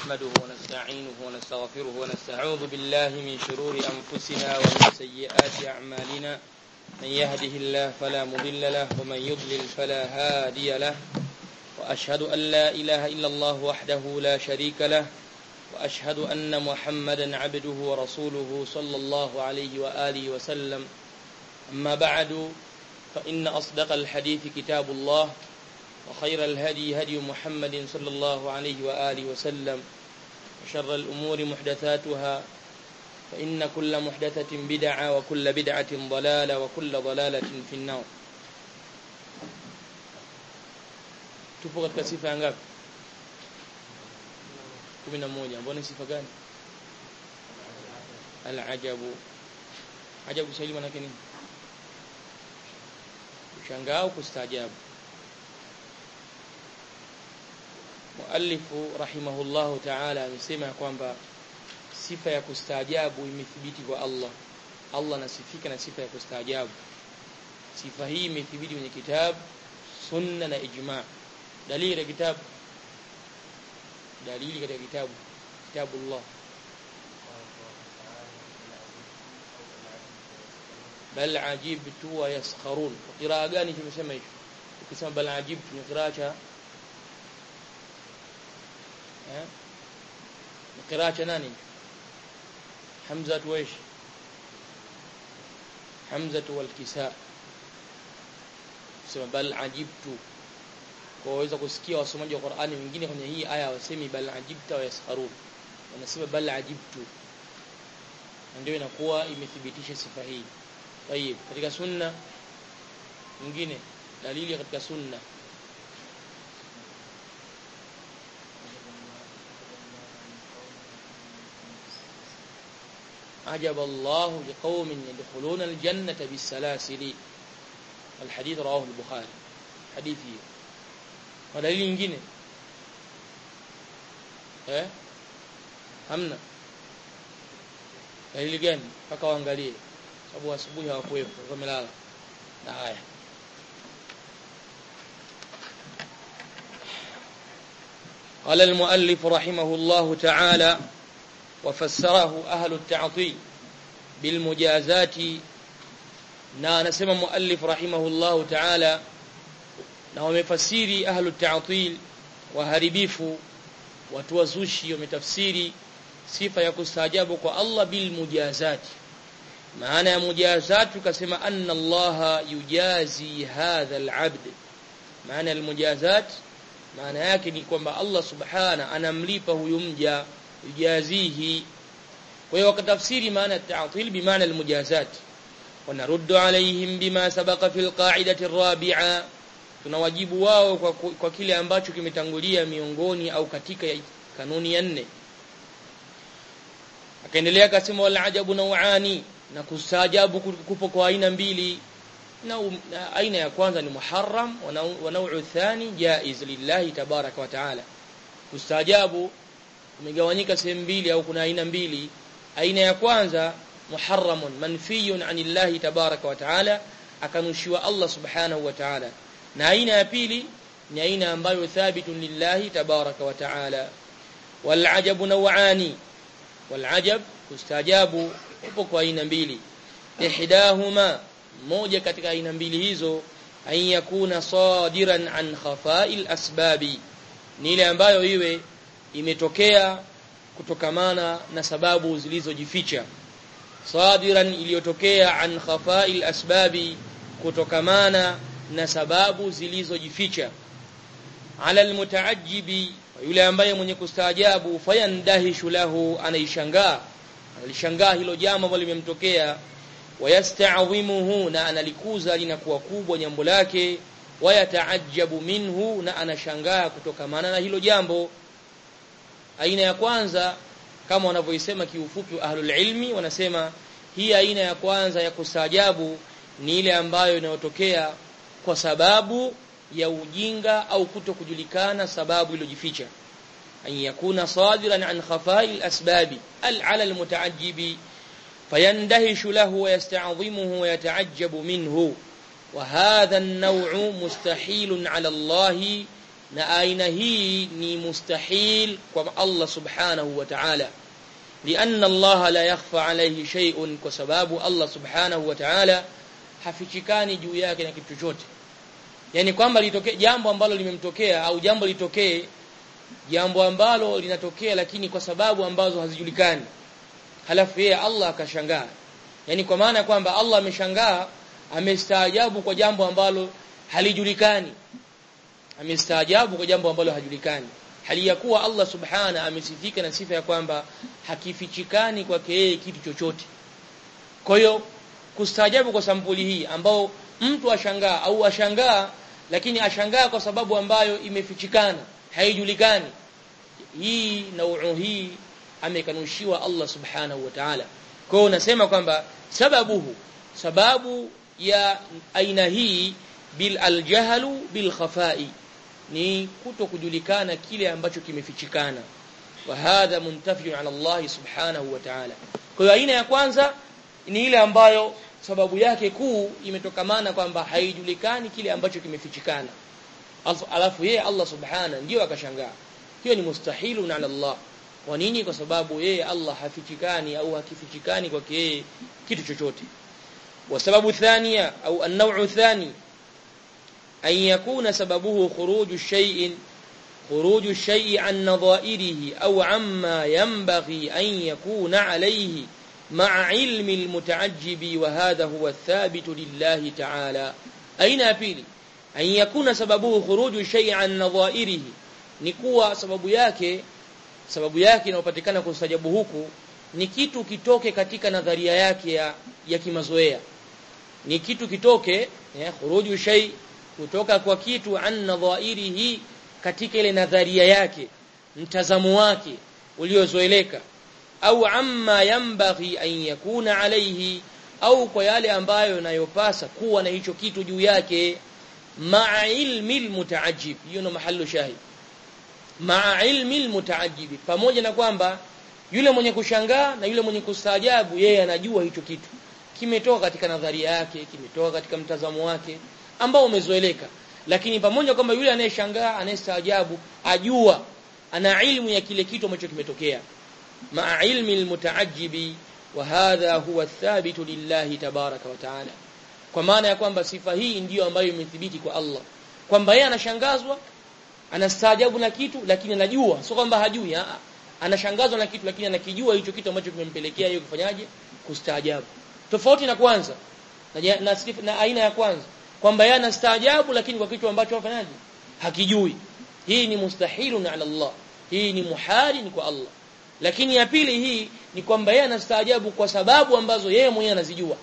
نحمده ونستعينه ونستغفره ونستعوذ بالله من شرور أنفسنا ومن سيئات أعمالنا من يهده الله فلا مضل له ومن يضلل فلا هادي له وأشهد أن لا إله إلا الله وحده لا شريك له وأشهد أن محمدا عبده ورسوله صلى الله عليه وآله وسلم أما بعد فإن أصدق الحديث كتاب الله وخير الهدي هدي محمد صلى الله عليه وآله وسلم وشر الأمور محدثاتها فإن كل محدثة بدعة وكل بدعة ضلالة وكل ضلالة في النار tupo katika sifa ya ngapi 11 mbona sifa gani al-ajabu ajabu Kiswahili maana yake nini kushangaa au kustaajabu muallifu rahimahullahu ta'ala amesema kwamba sifa ya kustaajabu imethibiti kwa Allah Allah anasifika na sifa ya kustaajabu sifa hii imethibiti kwenye kitabu sunna na ijma dalili ya kitabu dalili katika kitabu kitabu Allah bal ajibtu wa yaskharun qiraa gani tumesema hicho ukisema bal ajibtu ni qiraa cha eh ni qiraa cha nani hamza ويش hamza wal kisa sema bal ajibtu kwa waweza kusikia wasomaji wa Qur'ani wengine kwenye hii aya wasemi bal ajibta wa yaskharun wanasema bal ajibtu ndio inakuwa imethibitisha sifa hii طيب katika sunna nyingine dalili katika sunna عجب الله لقوم يدخلون الجنة بالسلاسل الحديث رواه البخاري حديثي ودليل nyingine eh hamna dalili gani mpaka waangalie sababu asubuhi hawakuwepo wamelala na haya قال المؤلف رحمه الله تعالى وفسره أهل التعطيل بالمجازات na anasema muallif rahimahullahu ta'ala na wamefasiri ahlu ta'til waharibifu watu wazushi wametafsiri sifa ya kustaajabu kwa Allah bil mujazati maana ya mujazat tukasema anna Allah yujazi hadha al-abd maana al-mujazat maana yake ni kwamba Allah subhana anamlipa huyu mja yujazihi kwa hiyo wakatafsiri maana at-ta'til bimaana al-mujazat ونرد عليهم بما سبق في القاعدة الرابعة tunawajibu wao kwa, kwa kile ambacho kimetangulia miongoni au katika kanuni ya nne akaendelea akasema wal ajabu nauani na kustaajabu kupo kwa aina mbili na, na aina ya kwanza ni muharram wa nau'u thani jaiz lillahi tabaraka wa taala kustaajabu umegawanyika sehemu mbili au kuna aina mbili aina ya kwanza muharramun manfiyun anillahi tabaraka wa taala akanushiwa Allah subhanahu wa taala na aina ya pili ni aina ambayo thabitun lillahi tabaraka wa taala wal ajabu naw'ani wal ajab kustajabu upo kwa aina mbili ihdahuma moja katika aina mbili hizo an yakuna sadiran an khafa'il asbabi ni ile ambayo iwe imetokea kutokamana na sababu zilizojificha sadiran iliyotokea an khafa'il asbabi kutokamana na sababu zilizojificha ala almutaajjibi yule ambaye mwenye kustaajabu fayandahishu lahu anaishangaa analishangaa hilo jambo ambalo limemtokea wayasta'dhimuhu na analikuza linakuwa kubwa jambo lake wayataajabu minhu na anashangaa kutokamana na hilo jambo aina ya kwanza kama wanavyoisema kiufupi ahlul ilmi wanasema hii aina ya kwanza ya kustaajabu ni ile ambayo inayotokea kwa sababu ya ujinga au kuto kujulikana sababu iliyojificha an yakuna sadiran an khafa'il asbabi al ala al mutaajjibi fayandahishu lahu wa yasta'dhimuhu wa yata'ajjabu minhu wa hadha an-naw'u mustahilun ala Allah na aina hii ni mustahil kwa Allah subhanahu wa ta'ala لأن الله لا يخفى عليه شيء kwa sababu Allah subhanahu wa ta'ala hafichikani juu yake na kitu chochote yani kwamba litokee jambo ambalo limemtokea au jambo litokee jambo ambalo linatokea lakini kwa sababu ambazo hazijulikani halafu yeye Allah akashangaa yani kwa maana kwamba Allah ameshangaa amestaajabu kwa jambo ambalo halijulikani amestaajabu kwa jambo ambalo hajulikani hali ya kuwa Allah subhana amesifika na sifa ya kwamba hakifichikani kwake yeye kitu chochote kwa hiyo kustaajabu kwa sampuli hii ambao mtu ashangaa au ashangaa lakini ashangaa kwa sababu ambayo imefichikana haijulikani hii nauu hii amekanushiwa Allah subhanahu wa ta'ala kwa hiyo unasema kwamba sababuhu sababu ya aina hii bil aljahlu bil khafai ni kuto kujulikana kile ambacho kimefichikana wa hadha muntafiun ala Allah subhanahu wa ta'ala kwa hiyo aina ya kwanza ni ile ambayo sababu yake kuu imetokamana kwamba haijulikani kile ambacho kimefichikana alafu yeye Allah subhana ndio akashangaa hiyo ni mustahilun ala Allah kwa nini kwa sababu yeye Allah hafichikani au hakifichikani kwake yeye kitu chochote وسبب الثانية أو النوع الثاني أن يكون سببه خروج الشيء خروج الشيء عن نظائره أو عما ينبغي أن يكون عليه مع علم المتعجب وهذا هو الثابت لله تعالى أين أبيلي أن يكون سببه خروج الشيء عن نظائره نكوى سبب yake sababu yake inayopatikana kustajabu huku ni kitu kitoke katika nadharia yake ya, ya kimazoea ni kitu kitoke eh, khuruju shay kutoka kwa kitu an nadhairihi katika ile nadharia yake mtazamo wake uliozoeleka au amma yambaghi an yakuna alayhi au kwa yale ambayo yanayopasa kuwa na hicho kitu juu yake ma'a ilmi almutaajjib hiyo ndo mahallu shahid ma'a ilmi almutaajjib pamoja na kwamba yule mwenye kushangaa na yule mwenye kustaajabu yeye anajua hicho kitu kimetoka katika nadharia yake kimetoka katika mtazamo wake ambao umezoeleka lakini pamoja kwamba yule anayeshangaa anayestaajabu ajua ana ilmu ya kile kitu ambacho kimetokea ma'a ilmi almutaajjibi wa hadha huwa athabitu lillahi tabaraka wa taala kwa maana ya kwamba sifa hii ndiyo ambayo imethibiti kwa Allah kwamba yeye anashangazwa anastaajabu na kitu lakini anajua sio kwamba hajui a anashangazwa na kitu lakini anakijua hicho kitu ambacho kimempelekea yeye kufanyaje kustaajabu tofauti na kwanza na, na, na aina ya kwanza kwamba yeye anastaajabu lakini kwa kitu ambacho afanyaje hakijui hii ni mustahilun ala Allah hii ni muhali ni kwa Allah lakini ya pili hii ni kwamba yeye anastaajabu kwa sababu ambazo yeye mwenyewe anazijua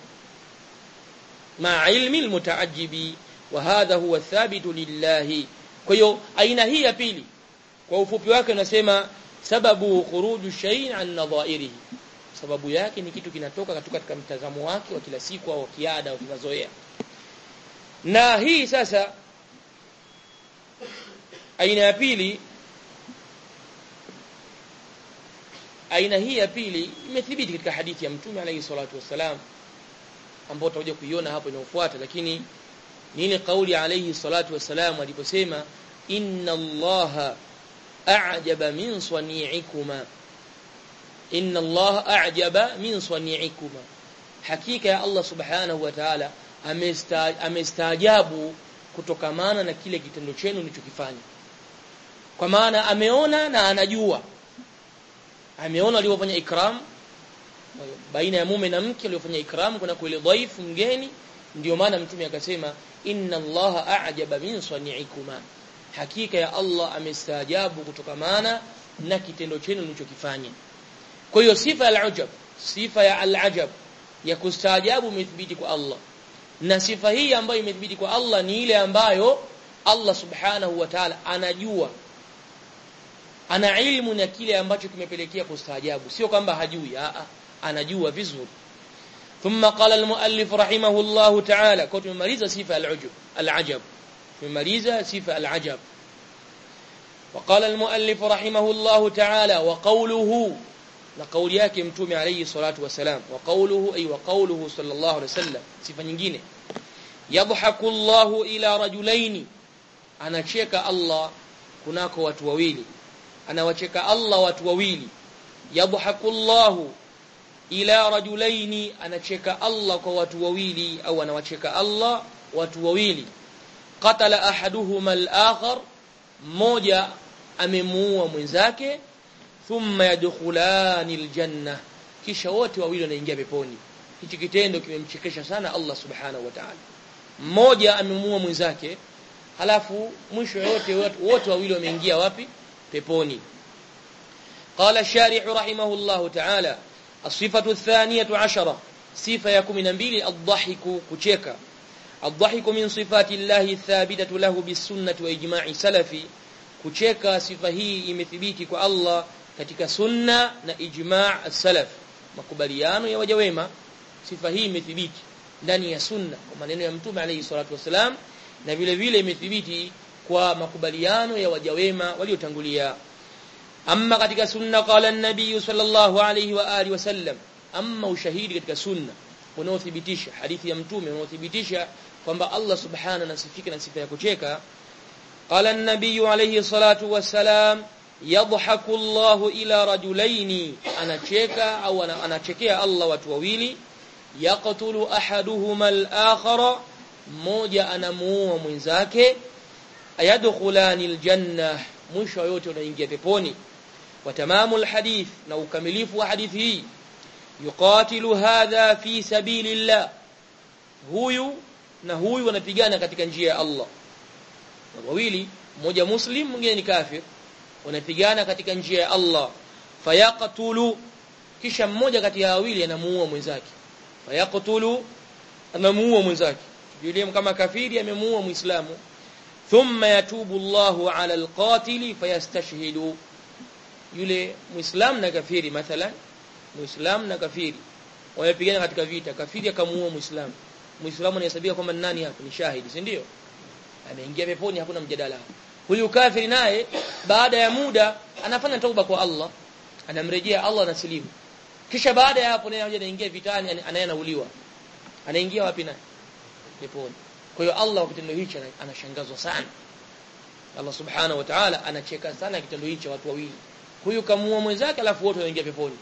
ma ilmi almutaajjibi wa hadha huwa thabitu lillahi kwa hiyo aina hii ya pili kwa ufupi wake unasema sababu khuruju shay'in an nadhairihi sababu yake ni kitu kinatoka katika katika mtazamo wake wa kila siku au kiada au kimazoea na hii sasa aina ya pili aina hii ya pili imethibiti katika hadithi ya mtume alayhi salatu wassalam ambao tutakuja kuiona hapo inayofuata lakini ni ile kauli alayhi salatu wassalam aliposema inna allaha a'jaba min sani'ikuma inna allaha a'jaba min sani'ikuma hakika ya Allah subhanahu wa ta'ala amestaajabu kutokamana na kile kitendo chenu mlichokifanya kwa maana ameona na anajua ameona waliofanya ikram baina ya mume na mke waliofanya ikram kuna kule dhaifu mgeni ndio maana mtume akasema inna allaha a'jaba min sani'ikuma hakika ya Allah amestaajabu kutokamana na kitendo chenu mlichokifanya kwa hiyo sifa ya al-ujab sifa ya al-ajab ya kustaajabu imethibiti kwa Allah na sifa hii ambayo imethibiti kwa Allah ni ile ambayo Allah subhanahu wa ta'ala anajua ana ilmu na kile ambacho kimepelekea kustaajabu sio kwamba hajui a anajua vizuri ثم قال المؤلف رحمه الله تعالى كنت ممaliza sifa al-ujub al-ajab tumemaliza sifa al-ajab وقال المؤلف رحمه الله تعالى وقوله na kauli yake mtume alayhi salatu wasalam wa qawluhu ay wa qawluhu sallallahu alayhi wasallam sifa nyingine yadhaku Allahu ila rajulaini anacheka Allah kunako watu wawili anawacheka Allah watu wawili yadhaku Allahu ila rajulaini anacheka Allah kwa watu wawili au anawacheka Allah watu wawili qatala ahaduhuma al-akhar mmoja amemuua mwenzake thumma yadkhulani aljanna kisha wote wawili wanaingia peponi hichi kitendo kimemchekesha sana Allah subhanahu wa ta'ala mmoja amemuua mwenzake halafu mwisho yote wote wawili wameingia wapi peponi قال الشارح رحمه الله تعالى الصفة الثانية عشرة صفة يكون من بيل الضحك كشيكا الضحك من صفات الله الثابتة له بالسنة وإجماع سلفي kucheka sifa hii imethibiti kwa Allah katika sunna na ijma' salaf makubaliano ya waja wema sifa hii imethibiti ndani ya sunna kwa maneno ya mtume alayhi salatu wasalam na vile vile imethibiti kwa makubaliano ya waja wema waliotangulia amma katika sunna qala an-nabiy sallallahu alayhi wa alihi wasallam amma ushahidi katika sunna unaothibitisha hadithi ya mtume unaothibitisha kwamba Allah subhanahu anasifika na sifa ya kucheka قال النبي عليه الصلاة والسلام يضحك الله إلى رجلين أنا تشيكا أو أنا, أنا تشيكيا الله وتوويلي يقتل أحدهما الآخر موجة أنا مو من ذاك يدخلان الجنة مش yote unaingia peponi وتمام الحديث na ukamilifu wa hadithi hii yuqatilu hadha fi sabilillah huyu na huyu wanapigana katika njia ya Allah wawili mmoja muslim mwingine ni kafir wanapigana katika njia ya Allah fayaqtulu kisha mmoja kati ya wawili anamuua mwenzake fayaqtulu anamuua mwenzake yule kama kafiri amemuua muislamu thumma yatubu Allahu ala alqatili fayastashhidu yule muislamu na kafiri mathalan muislamu na kafiri wamepigana katika vita kafiri akamuua muislamu muislamu anahesabia kwamba nani hapo ni shahidi si ndio ameingia peponi hakuna mjadala huyu kafiri naye baada ya muda anafanya tauba kwa Allah anamrejea Allah na silimu kisha baada ya hapo naye anaingia vitani anayenauliwa anaingia wapi naye peponi kwa hiyo Allah kwa kitendo hicho anashangazwa sana Allah subhanahu wa ta'ala anacheka sana kitendo hicho watu wawili huyu kamuua mwenzake alafu wote wanaingia peponi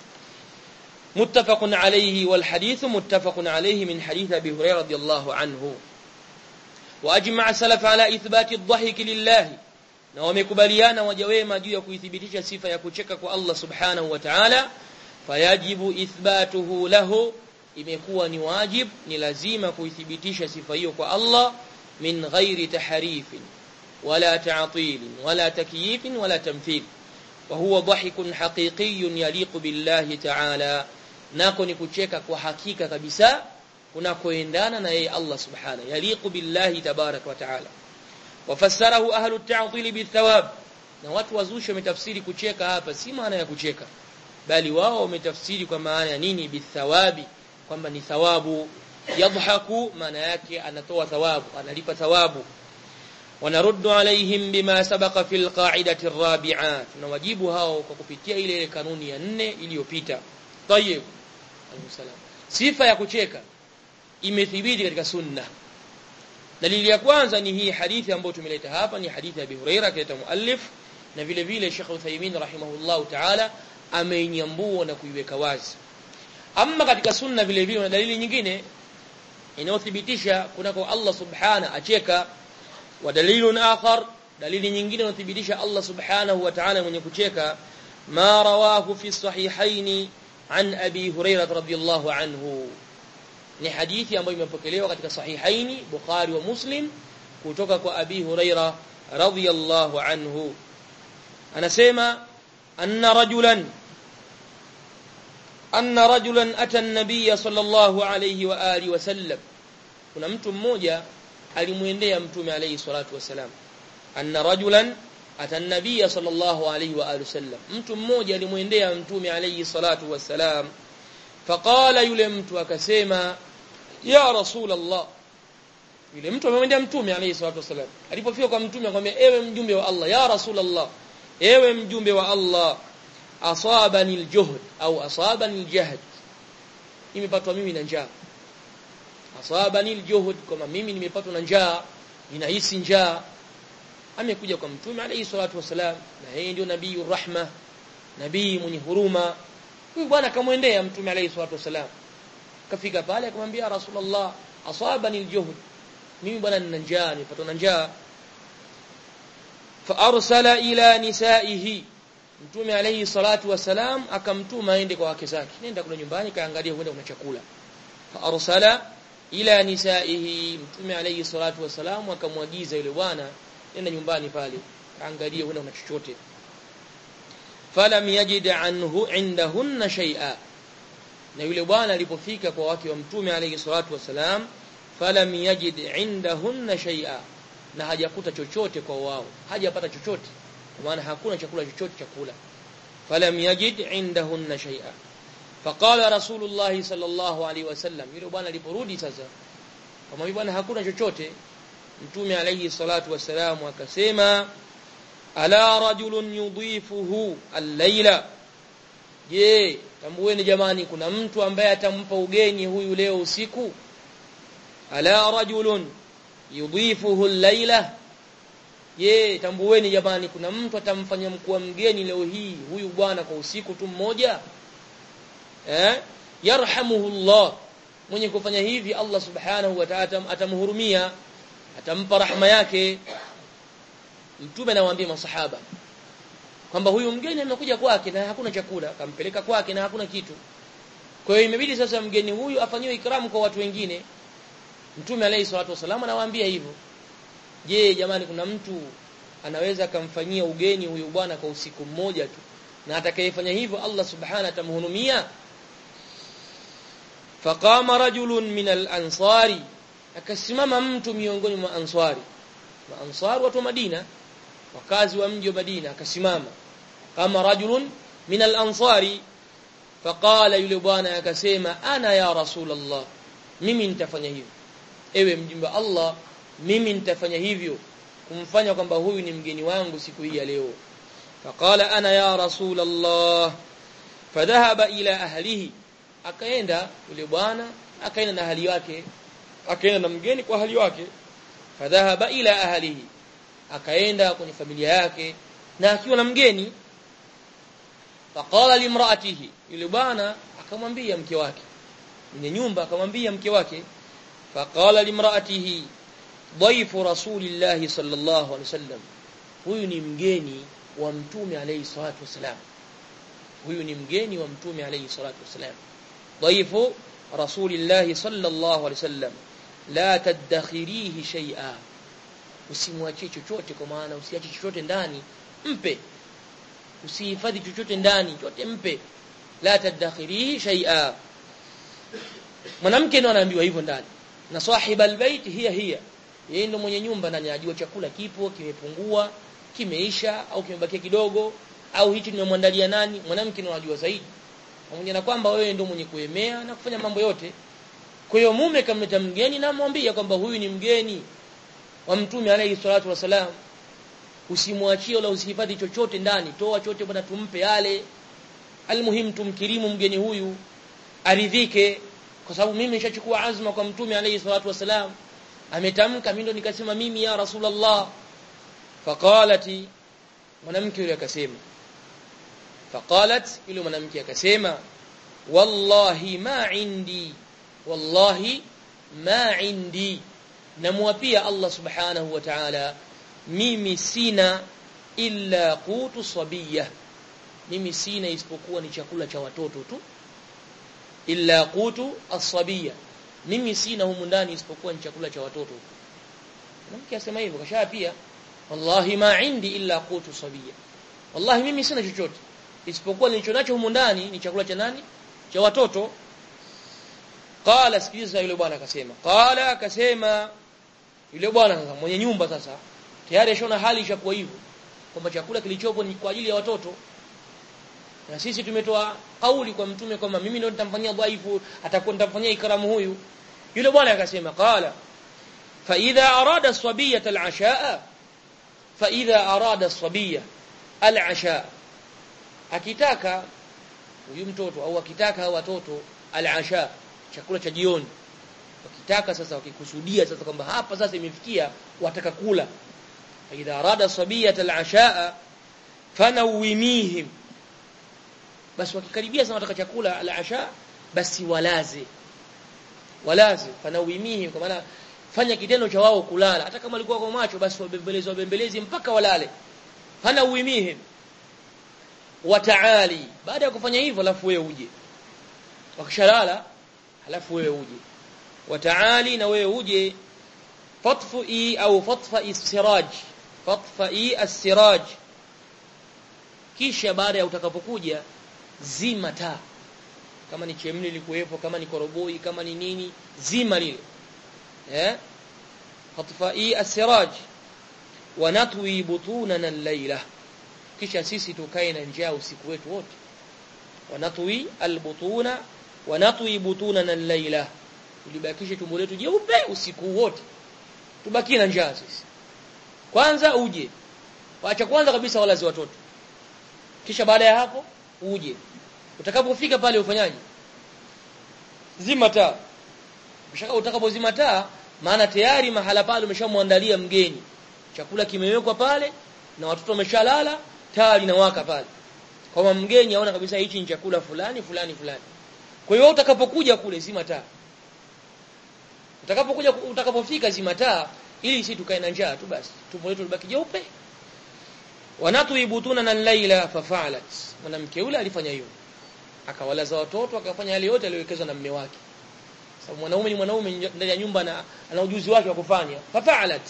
متفق عليه والحديث متفق عليه من حديث ابي هريره رضي الله عنه واجمع السلف على اثبات الضحك لله na wamekubaliana waja wema juu ya kuithibitisha sifa ya kucheka kwa Allah subhanahu wa ta'ala fayajibu ithbatuhu lahu imekuwa ni wajib ni lazima kuithibitisha sifa hiyo kwa Allah min ghairi tahrifin wala ta'til wala takyif wala tamthil wa huwa dhahikun haqiqiyyun yaliqu billahi ta'ala nako ni kucheka kwa hakika kabisa kunakoendana na yeye Allah subhanahu yaliqu billahi tabarak wa ta'ala wafassarahu ahlu at-ta'til bithawab na watu wazushi wametafsiri kucheka hapa si maana ya kucheka bali wao wametafsiri kwa maana ya nini bithawabi kwamba ni thawabu yadhaku maana yake anatoa thawabu analipa thawabu wanaruddu alaihim bima sabaqa fil qa'idati ar-rabi'a tunawajibu hao kwa kupitia ile ile kanuni ya nne iliyopita tayeb alayhisalam sifa ya kucheka imethibiti katika sunna dalili ya kwanza ni hii hadithi ambayo tumeleta hapa ni hadithi ya Abi Huraira kaita muallif na vile vile Sheikh Uthaymeen rahimahullahu ta'ala ameinyambua na kuiweka wazi amma katika sunna vile vile na dalili nyingine inayothibitisha kunako Allah subhana acheka wa dalilun akhar dalili nyingine inayothibitisha Allah subhanahu wa ta'ala mwenye kucheka ma rawahu fi sahihaini an abi hurairah radhiyallahu anhu ni hadithi ambayo imepokelewa katika sahihaini Bukhari wa Muslim kutoka kwa Abi Huraira radhiyallahu anhu anasema anna rajulan anna rajulan ata an-nabiy sallallahu alayhi wa alihi wasallam kuna mtu mmoja alimwendea mtume alayhi salatu wasalam anna rajulan ata an-nabiy sallallahu alayhi wa alihi wasallam mtu mmoja alimwendea mtume alayhi salatu wasalam faqala yule mtu akasema ya rasul Allah yule mtu amemwendea mtume alayhi salatu wasallam alipofika kwa mtume akamwambia ewe mjumbe wa Allah ya rasul Allah ewe mjumbe wa Allah asabani aljuhd au asabani aljahd nimepatwa mimi na njaa asabani aljuhd kama mimi nimepatwa na njaa ninahisi njaa amekuja kwa mtume alayhi salatu wasalam na yeye ndio nabii rahma nabii mwenye huruma huyu bwana akamwendea mtume alayhi salatu wasalam kafika pale akamwambia rasulullah asabani aljuhd mimi bwana nina njaa nipatwa na njaa fa arsala ila nisaihi mtume alayhi salatu wasalam akamtuma aende kwa wake zake nenda kule nyumbani kaangalia huenda kuna chakula fa arsala ila nisaihi mtume alayhi salatu wasalam akamwagiza yule bwana nenda nyumbani pale kaangalia huenda kuna chochote falam yajid anhu indahunna shay'a na yule bwana alipofika kwa wake wa mtume alayhi salatu wasalam falam yajid indahunna shay'a na hajakuta chochote kwa wao hajapata chochote kwa maana hakuna chakula chochote chakula falam yajid indahunna shay'a faqala rasulullah sallallahu alaihi wasallam yule bwana aliporudi sasa kama bwana hakuna chochote mtume alayhi salatu wasalam akasema ala rajulun yudhifuhu al-laila je tambueni jamani kuna mtu ambaye atampa ugeni huyu leo usiku ala rajulun yudhifuhu al-laila je tambueni jamani kuna mtu atamfanya mkuu mgeni leo hii huyu bwana kwa usiku tu mmoja eh yarhamuhu Allah mwenye kufanya hivi Allah subhanahu wa ta'ala atamhurumia atampa rahma yake mtume anawaambia masahaba kwamba huyu mgeni amekuja kwake na hakuna chakula akampeleka kwake na hakuna kitu kwa hiyo imebidi sasa mgeni huyu afanyiwe ikramu kwa watu wengine mtume alayhi salatu wasallam anawaambia hivyo je jamani kuna mtu anaweza akamfanyia ugeni huyu bwana kwa usiku mmoja tu na atakayefanya hivyo Allah subhanahu atamhurumia faqama rajulun min al-ansari akasimama mtu miongoni mwa ansari wa ansar watu wa Madina wakazi wa mji wa Madina akasimama kama rajulun min al-ansari faqala yule bwana akasema ana ya rasulullah mimi nitafanya hivyo ewe mjumbe Allah mimi nitafanya hivyo kumfanya kwamba huyu ni mgeni wangu siku hii ya leo faqala ana ya rasulullah fadhahaba ila ahlihi akaenda yule bwana akaenda na ahli wake akaenda na mgeni kwa ahli wake fadhahaba ila ahlihi akaenda kwenye familia yake na akiwa na mgeni faqala limraatihi yule bwana akamwambia mke wake mwenye nyumba akamwambia mke wake faqala limraatihi dhaifu rasulillahi sallallahu alaihi wasallam huyu ni mgeni wa mtume alayhi salatu wasalam huyu ni mgeni wa mtume alayhi salatu wasalam dhaifu rasulillahi sallallahu alaihi wasallam la tadakhirihi shay'a usimwachie chochote kwa maana usiache chochote ndani mpe usihifadhi chochote ndani chote mpe la tadakhirihi shay'a mwanamke ndo anaambiwa hivyo ndani na sahiba albayt hiya hiya yeye ndo mwenye nyumba ndani ajua chakula kipo kimepungua kimeisha au kimebakia kidogo au hichi nimemwandalia nani mwanamke ndo anajua zaidi pamoja na kwamba wewe ndo mwenye kuemea na kufanya mambo yote kwa hiyo mume kamleta mgeni na mwambia kwamba huyu ni mgeni wa mtume alayhi salatu wasalam usimwachie wala usihifadhi chochote ndani toa chote bwana tumpe yale almuhim tumkirimu mgeni huyu aridhike kwa sababu mimi nishachukua azma kwa mtume alayhi salatu wasalam ametamka mimi ndo nikasema mimi ya rasulullah faqalati mwanamke yule akasema faqalat yule mwanamke akasema wallahi ma indi wallahi ma indi namwapia Allah subhanahu wa ta'ala mimi sina illa qutu sabiyah mimi sina isipokuwa ni chakula cha watoto tu illa qutu as-sabiyah mimi sina humu ndani isipokuwa ni chakula cha watoto mwanamke asema hivyo kashaa pia wallahi ma indi illa qutu sabiyah wallahi mimi sina chochote isipokuwa nilicho nacho humu ndani ni chakula cha nani cha watoto qala sikiliza yule bwana akasema qala akasema yule bwana sasa mwenye nyumba sasa tayari ashona hali ishakuwa hivyo kwamba chakula kilichopo ni kwa ajili ya watoto na sisi tumetoa kauli kwa mtume kwamba mimi ndio nitamfanyia dhaifu atakuwa nitamfanyia ikramu huyu yule bwana akasema qala fa idha arada as-sabiyya al-ashaa fa idha arada as-sabiyya al-ashaa akitaka huyu mtoto au akitaka hao watoto al-ashaa chakula cha jioni wakitaka sasa wakikusudia sasa kwamba hapa sasa imefikia wataka kula idha arada sabiyata al-ashaa fanawimihim basi wakikaribia sana wataka chakula al-asha basi walaze walaze fanawimihim kwa maana fanya kitendo cha wao kulala hata kama alikuwa kwa macho basi wabembelezi wabembelezi mpaka walale fanawimihim wataali baada ya kufanya hivyo alafu wewe uje wakishalala alafu wewe uje wataali na wewe uje fatfi au fatfa istiraj fatfa as-siraj kisha baada ya utakapokuja zima taa kama ni chemli likuwepo kama ni koroboi kama ni nini zima lile eh fatfa as-siraj wa natwi butunana al-layla kisha sisi tukae na njaa usiku wetu wote wa natwi al-butuna wa natwi butunana al-layla tulibakishe tumbo letu jeupe usiku wote tubaki na njaa sisi kwanza uje waacha kwanza kabisa walazi watoto kisha baada ya hapo uje utakapofika pale ufanyaje zima taa ukishaka utakapozima taa maana tayari mahala pale umeshamwandalia mgeni chakula kimewekwa pale na watoto wameshalala taa linawaka pale kama mgeni aona kabisa hichi ni chakula fulani fulani fulani kwa hiyo utakapokuja kule zima taa utakapokuja utakapofika zima taa ili si tukae na njaa tu basi tumbo letu libaki jeupe wanatu ibutuna na laila fafalat mwanamke yule alifanya hiyo akawalaza watoto akafanya yale yote aliyowekezwa na mume wake sababu mwanaume ni mwanaume ndani ya nyumba na ana ujuzi wake wa kufanya fafalat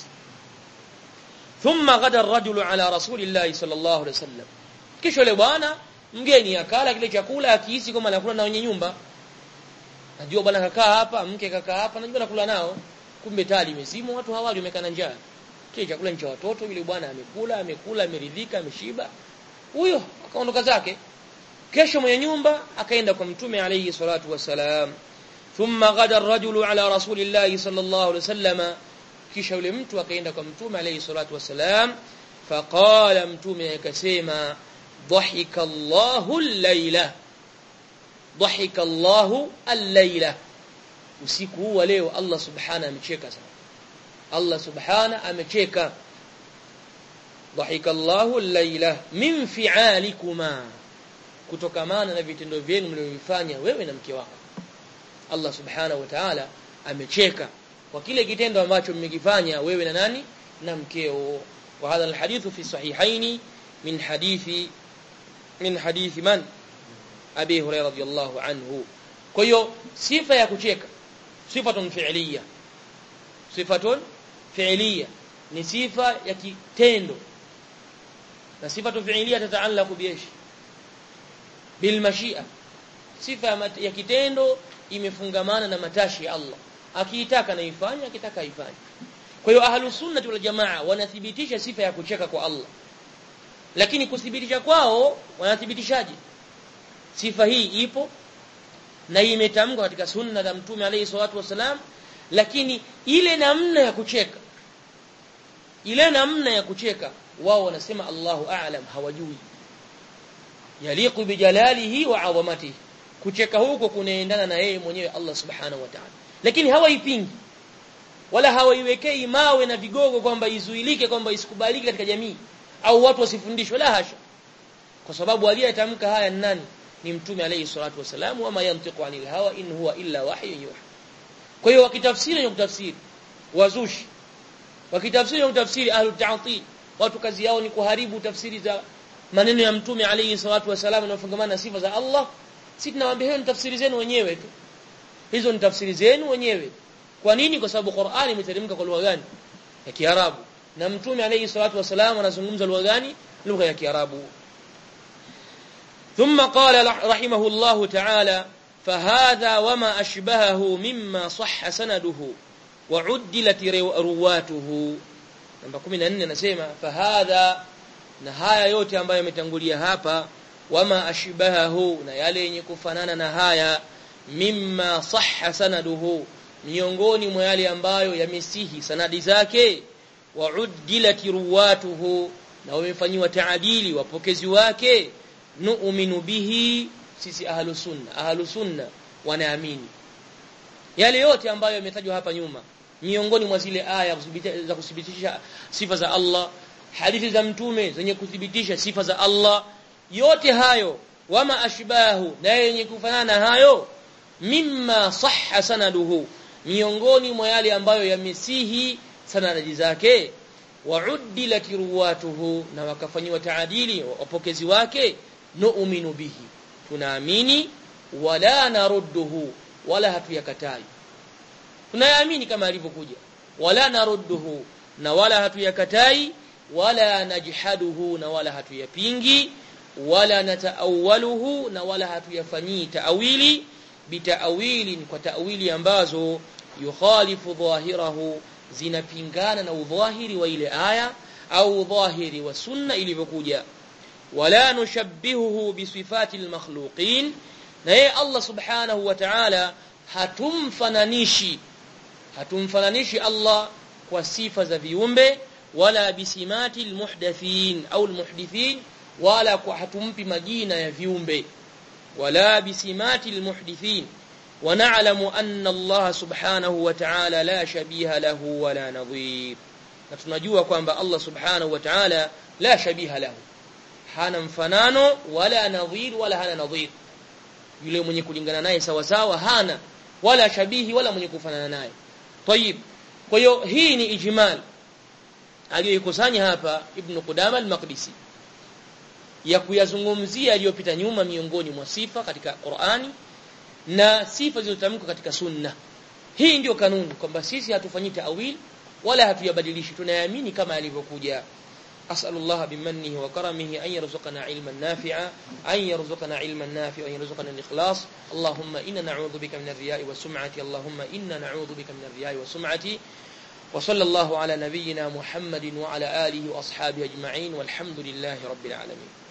thumma ghada ar-rajulu ala rasulillahi sallallahu alaihi wasallam kisha yule bwana mgeni akala kile chakula akihisi kama anakula na wenye nyumba najua bwana kakaa hapa mke kakaa hapa najua nakula nao kumbe tali imezimwa watu hawali wamekaa njaa kile chakula ni cha watoto yule bwana amekula amekula ameridhika ameshiba huyo akaondoka zake kesho mwenye nyumba akaenda kwa mtume alayhi salatu wasalam thumma ghada ar-rajulu ala rasulillahi sallallahu alayhi wasallam kisha yule mtu akaenda kwa mtume alayhi salatu wasalam faqala mtume akasema dhahika Allahu al-laila dhahika Allahu al-laila usiku huu wa leo Allah subhana amecheka sana Allah subhana amecheka dhahika Allahu al-laila min fi'alikuma kutokamana na vitendo vyenu mlivyofanya wewe na mke wako Allah subhana wa ta'ala amecheka kwa kile kitendo ambacho mmekifanya wewe na nani na mkeo wa hadha alhadithu fi sahihaini min hadithi min hadithi man abi hurairah radiyallahu anhu kwa hiyo sifa ya kucheka sifatun fi'liya sifatun fi'liya ni sifa ya kitendo na sifatu fi'liya tataallaqu biish bil mashia sifa ya kitendo imefungamana na matashi ya Allah akiitaka na ifanye akitaka ifanye kwa hiyo ahlus sunnah wal jamaa wanathibitisha sifa ya kucheka kwa Allah lakini kuthibitisha kwao wanathibitishaje sifa hii ipo na imetamkwa katika sunna za mtume alayhi salatu wasalam lakini ile namna ya kucheka ile namna ya kucheka wao wanasema Allahu a'lam hawajui yaliqu bijalalihi wa 'azamatihi kucheka huko kunaendana na yeye mwenyewe Allah subhanahu wa ta'ala lakini hawaipingi wala hawaiwekei mawe na vigogo kwamba izuilike kwamba isikubaliki katika jamii au watu wasifundishwe la hasha kwa sababu aliyetamka haya ni nani ni mtume alayhi salatu wasalam wama yantiqu anil hawa in huwa illa wahyun yuha kwa hiyo wakitafsiri na kutafsiri wazushi wakitafsiri na kutafsiri ahlu ta'til watu kazi yao ni kuharibu tafsiri za maneno ya mtume alayhi salatu wasalam na kufungamana na sifa za Allah si tunawaambia hiyo ni tafsiri zenu wenyewe tu hizo ni tafsiri zenu wenyewe kwa nini kwa sababu Qur'ani imeteremka kwa lugha gani ya Kiarabu na mtume alayhi salatu wasalam anazungumza lugha gani lugha ya Kiarabu ثم قال رحمه الله تعالى فهذا وما أشبهه مما صح سنده وعدلت رواته namba 14 nasema fahadha na haya yote ambayo yametangulia hapa wama ashbahahu na yale yenye kufanana na haya mimma sahha sanaduhu miongoni mwa yale ambayo yamesihi sanadi zake wa uddilat ruwatuhu na wamefanywa taadili wapokezi wake nu'minu bihi sisi ahlu sunna ahlu sunna wanaamini yale yote ambayo yametajwa hapa nyuma miongoni mwa zile aya za kuthibitisha sifa za Allah hadithi za mtume zenye kuthibitisha sifa za Allah yote hayo wama ashbahu na yenye kufanana hayo mimma sahha sanaduhu miongoni mwa yale ambayo yamesihi sanadi zake wa'uddilat ruwatuhu na wakafanyiwa taadili wapokezi wake nu'minu bihi tunaamini wala narudduhu wala hatuyakatai tunayaamini kama alivyokuja wala narudduhu na wala hatuyakatai wala najhaduhu na wala hatuyapingi wala nataawaluhu na wala hatuyafanyii taawili bitaawilin kwa taawili ambazo yukhalifu dhahirahu zinapingana na udhahiri wa ile aya au dhahiri wa sunna ilivyokuja wala nushabbihuhu bisifati almakhluqin na yeye Allah subhanahu wa ta'ala hatumfananishi hatumfananishi Allah kwa sifa za viumbe wala bisimati almuhdathin au almuhdithin wala kwa hatumpi majina ya viumbe wala bisimati almuhdithin ونعلم أن الله سبحانه وتعالى لا شبيه له ولا نظير na tunajua kwamba Allah subhanahu wa ta'ala la shabiha lahu hana mfanano wala nadhir wala hana nadhir yule mwenye kulingana naye sawa sawa hana wala shabihi wala mwenye kufanana naye tayib kwa hiyo hii ni ijmal aliyoikusanya hapa ibn Qudama al-Maqdisi ya kuyazungumzia aliyopita nyuma miongoni mwa sifa katika Qur'ani na sifa zilizotamkwa katika sunna hii ndio kanuni kwamba sisi hatufanyi ta'wil wala hatuyabadilishi tunayaamini kama alivyokuja أسأل الله بمنه وكرمه أن يرزقنا علما نافعا أن يرزقنا علما نافعا وأن يرزقنا الإخلاص اللهم إنا نعوذ بك من الرياء والسمعة اللهم إنا نعوذ بك من الرياء والسمعة وصلى الله على نبينا محمد وعلى آله وأصحابه أجمعين والحمد لله رب العالمين